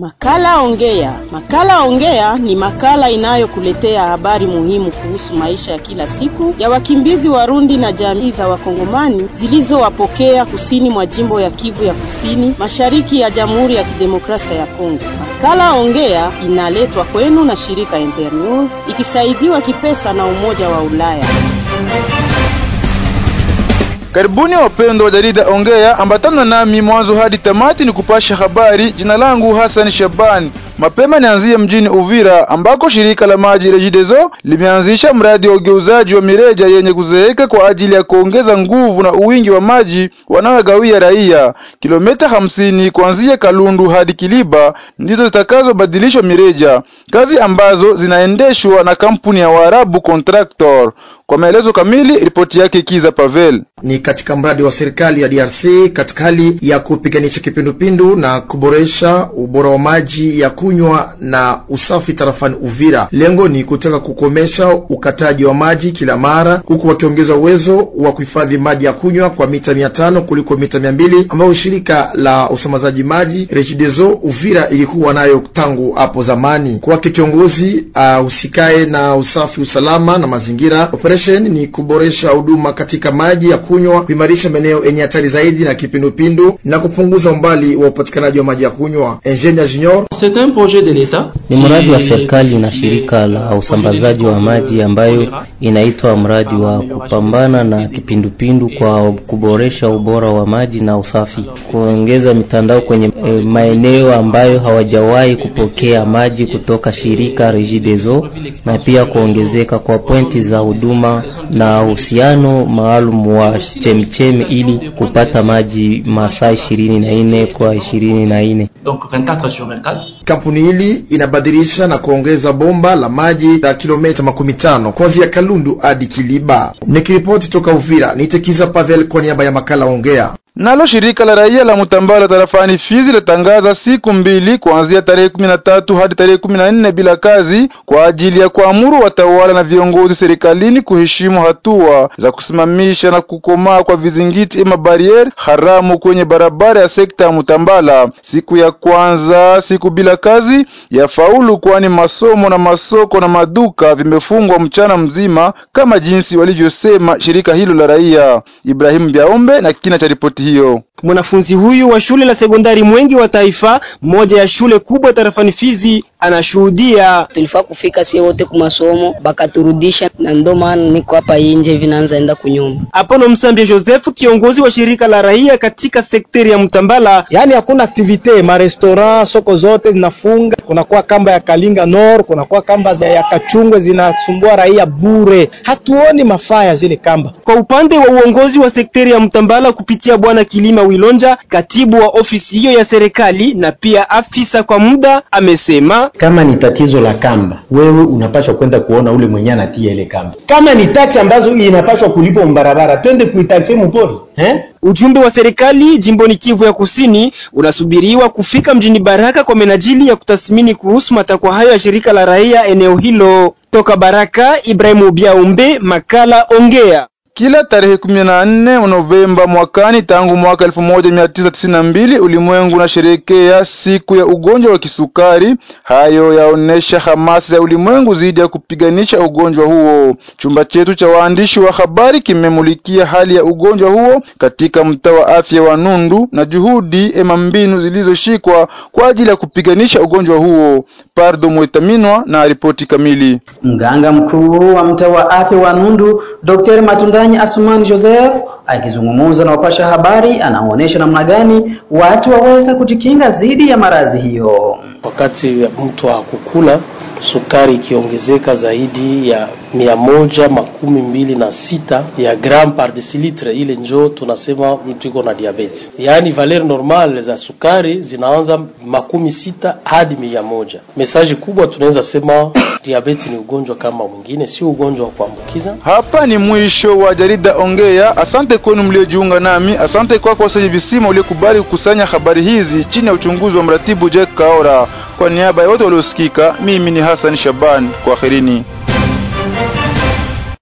Makala Ongea. Makala Ongea ni makala inayokuletea habari muhimu kuhusu maisha ya kila siku ya wakimbizi Warundi na jamii za Wakongomani zilizowapokea kusini mwa jimbo ya Kivu ya Kusini, mashariki ya Jamhuri ya Kidemokrasia ya Kongo. Makala Ongea inaletwa kwenu na shirika Internews ikisaidiwa kipesa na Umoja wa Ulaya. Karibuni wapendwa wa jarida Ongea, ambatana nami mwanzo hadi tamati ni kupasha habari. Jina langu Hassan Shabani. Mapema nianzie mjini Uvira ambako shirika la maji Regideso limeanzisha mradi wa ugeuzaji wa mireja yenye kuzeeka kwa ajili ya kuongeza nguvu na uwingi wa maji wanaogawia raia. Kilomita hamsini kuanzia Kalundu hadi Kiliba ndizo zitakazobadilishwa mireja, kazi ambazo zinaendeshwa na kampuni ya Waarabu Contractor. Kwa maelezo kamili, ripoti yake Kiza Pavel. Ni katika mradi wa serikali ya DRC katika hali ya kupiganisha kipindupindu na kuboresha ubora wa maji ya kunywa na usafi tarafani Uvira. Lengo ni kutaka kukomesha ukataji wa maji kila mara, huku wakiongeza uwezo wa kuhifadhi maji ya kunywa kwa mita mia tano kuliko mita mia mbili ambayo shirika la usambazaji maji Regideso Uvira ilikuwa nayo tangu hapo zamani. Kwake kiongozi uh, usikae na usafi, usalama na mazingira operation ni kuboresha huduma katika maji ya kunywa, kuimarisha maeneo yenye hatari zaidi na kipindupindu na kupunguza umbali wa upatikanaji wa maji ya kunywa. Engineer Junior ni mradi wa serikali na shirika la usambazaji wa maji ambayo inaitwa mradi wa kupambana na kipindupindu kwa kuboresha ubora wa maji na usafi, kuongeza mitandao kwenye e, maeneo ambayo hawajawahi kupokea maji kutoka shirika Regideso na pia kuongezeka kwa pointi za huduma na uhusiano maalum wa chemchemi ili kupata maji masaa ishirini na nne kwa ishirini na nne. Kampuni hili inabadilisha na kuongeza bomba la maji la kilomita makumi tano kuanzia Kalundu hadi Kiliba. Nikiripoti toka Uvira, nitekiza Pavel kwa niaba ya makala Ongea. Nalo shirika la raia la Mutambala tarafani Fizi latangaza siku mbili kuanzia tarehe kumi na tatu hadi tarehe kumi na nne bila kazi kwa ajili ya kuamuru watawala na viongozi serikalini kuheshimu hatua za kusimamisha na kukomaa kwa vizingiti ema bariere haramu kwenye barabara ya sekta ya Mutambala. Siku ya kwanza siku bila kazi ya faulu, kwani masomo na masoko na maduka vimefungwa mchana mzima kama jinsi walivyosema shirika hilo la raia. Ibrahimu Biaombe na kina cha ripoti hiyo. Mwanafunzi huyu wa shule la sekondari Mwengi wa Taifa, moja ya shule kubwa tarafani Fizi, anashuhudia. Tulifaa kufika sie wote ku masomo bakaturudisha, na ndo maana niko hapa nje hivi naanza enda kunyumba. Apono Msambia Joseph, kiongozi wa shirika la raia katika sekteri ya Mtambala. Yani hakuna aktivite, marestaurant soko zote zinafunga, kunakuwa kamba ya Kalinga Nord, kunakuwa kamba za ya Kachungwe zinasumbua raia bure, hatuoni mafaa ya zile kamba. Kwa upande wa uongozi wa sekteri ya Mtambala kupitia bwana Kilima Wilonja, katibu wa ofisi hiyo ya serikali na pia afisa kwa muda, amesema kama ni tatizo la kamba, wewe unapaswa kwenda kuona ule mwenye anatia ile kamba. Kama ni taksi ambazo inapaswa kulipwa mbarabara, twende kuitaksi mpori eh? Ujumbe wa serikali jimboni Kivu ya Kusini unasubiriwa kufika mjini Baraka kwa menajili ya kutathmini kuhusu matakwa hayo ya shirika la raia eneo hilo. Toka Baraka, Ibrahimu Biaumbe, makala Ongea. Kila tarehe 14 Novemba mwakani tangu mwaka 1992 ulimwengu unasherehekea siku ya ugonjwa wa kisukari. Hayo yaonesha hamasa ya ulimwengu dhidi ya kupiganisha ugonjwa huo. Chumba chetu cha waandishi wa habari kimemulikia hali ya ugonjwa huo katika mtaa wa afya wa Nundu na juhudi ema mbinu zilizoshikwa kwa ajili ya kupiganisha ugonjwa huo. Pardo Mwetaminwa na ripoti kamili. Mganga mkuu wa mtaa wa afya wa Nundu Dr. Matundanyi Asumani Joseph akizungumza na wapasha habari anaonyesha namna gani watu waweza kujikinga dhidi ya maradhi hiyo. Wakati mtu hakukula sukari ikiongezeka zaidi ya mia moja makumi mbili na sita ya gram par decilitre, ile njo tunasema mtu iko na diabeti. Yaani valer normal za sukari zinaanza makumi sita hadi mia moja. Mesaji kubwa tunaweza sema diabeti ni ugonjwa kama mwingine, sio ugonjwa wa kuambukiza. Hapa ni mwisho wa jarida Ongea. Asante kwenu mliojiunga nami, asante kwako wasaji visima uliokubali kukusanya habari hizi chini ya uchunguzi wa mratibu Jack Kaora. Kwa niaba ya wote waliosikika, mimi ni Hassan Shaban, kwaherini.